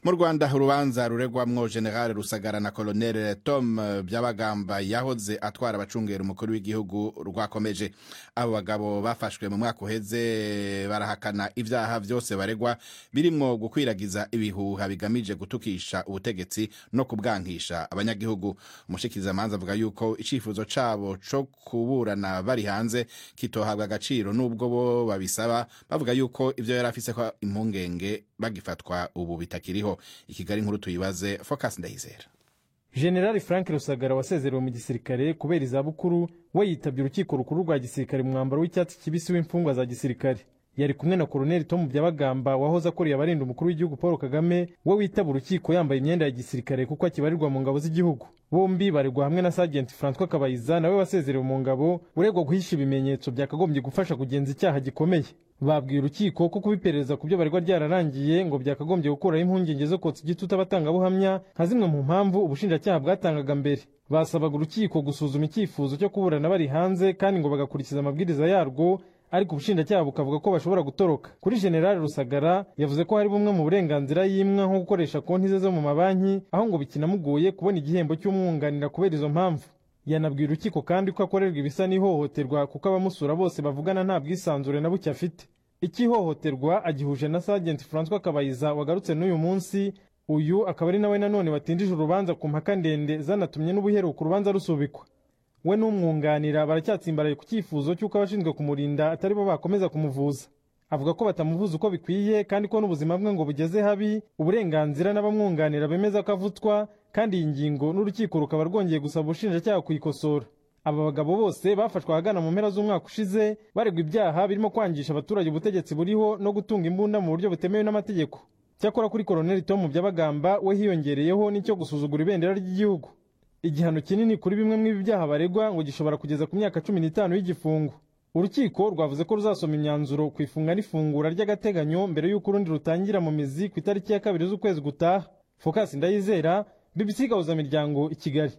mu rwanda urubanza ruregwamwo general rusagara na colonel tom byabagamba yahoze atwara abacungera umukuru w'igihugu rwakomeje abo bagabo bafashwe mu mwaka uheze barahakana ibyaha byose baregwa birimwo gukwiragiza ibihuha bigamije gutukisha ubutegetsi no kubwankisha abanyagihugu umushikirizamanza avuga yuko icifuzo cabo co kuburana bari hanze kitohabwa agaciro n'ubwo bo babisaba bavuga yuko ivyo yari afise ko impungenge bagifatwa ubu bitakiriho i kigali nkuru tuyibaze focus ndayizera generali frank rusagara wasezerewe mu gisirikare kubera izabukuru we yitabye urukiko rukuru rwa gisirikare mu mwambaro w'icyatsi kibisi w'imfungwa za gisirikare yari kumwe na koroneli tomu byabagamba wahoze akoreye abarinda umukuru w'igihugu paul kagame we witaba urukiko yambaye imyenda ya gisirikare kuko akibarirwa mu ngabo z'igihugu bombi baregwa hamwe na sajenti francois kabayiza nawe wasezerewe mu ngabo uregwa guhisha ibimenyetso byakagombye gufasha kugenza icyaha gikomeye babwiye urukiko ko kuba iperereza ku byo baregwa ryararangiye ngo byakagombye gukuraho impungenge zo kotsa igitutu abatangabuhamya nka zimwe mu mpamvu ubushinjacyaha bwatangaga mbere basabaga urukiko gusuzuma icyifuzo cyo kuburana bari hanze kandi ngo bagakurikiza amabwiriza yarwo ariko ubushinjacyaha bukavuga ko bashobora gutoroka kuri generali rusagara yavuze ko hari bumwe mu burenganzira yimwa nko gukoresha konti ze zo mu mabanki aho ngo bikinamugoye kubona igihembo cy'umwunganira kubera izo mpamvu yanabwiye urukiko kandi ko akorerwa ibisa n'ihohoterwa kuko abamusura bose bavugana nta bwisanzure na buke afite icy'ihohoterwa agihuje na sajenti francois kabayiza wagarutse n'uyu munsi uyu akaba ari nawe nanone watindije urubanza ku mpaka ndende zanatumye n'ubuheruka urubanza rusubikwa we n'umwunganira baracyatsimbaraye ku cyifuzo cy'uko abashinzwe kumurinda atari bo bakomeza kumuvuza avuga ko batamuvuza uko bikwiye kandi ko n'ubuzima bwe ngo bugeze habi uburenganzira n'abamwunganira bemeza ko avutswa kandi iyi ngingo n'urukiko rukaba rwongeye gusaba ubushinjacyaha kuyikosora aba bagabo bose bafashwe ahagana mu mpera z'umwaka ushize baregwa ibyaha birimo kwangisha abaturage ubutegetsi buriho no gutunga imbunda mu buryo butemewe n'amategeko cyakora kuri koroneli tomu byabagamba we hiyongereyeho n'icyo gusuzugura ibendera ry'igihugu igihano kinini kuri bimwe mw'ibi byaha baregwa ngo gishobora kugeza ku myaka cumi n'itanu y'igifungo urukiko rwavuze ko ruzasoma imyanzuro ku ifunga n'ifungura ry'agateganyo mbere y'uko urundi rutangira mu mizi ku itariki ya kabiri z'ukwezi gutaha fokasi ndayizera bbc gahuzamiryango i kigali